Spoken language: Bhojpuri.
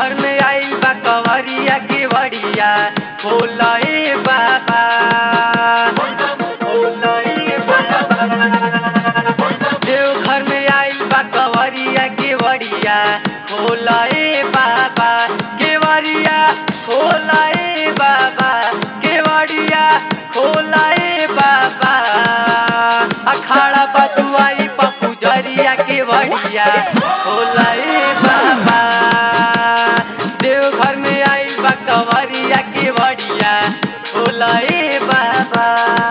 घर में आइल बा कवरिया के बड़िया खोला ए बाबा खोला ए बाबा देव घर में आइल बा कवरिया के बड़िया खोला ए बाबा केवड़िया खोला ए बाबा केवड़िया खोला ए बाबा अखाड़ा बटुआई पप्पू जरिया के बड़िया खोला ए बाबा देव घर में आइल बा कवरिया के बड़िया खोला ए बाबा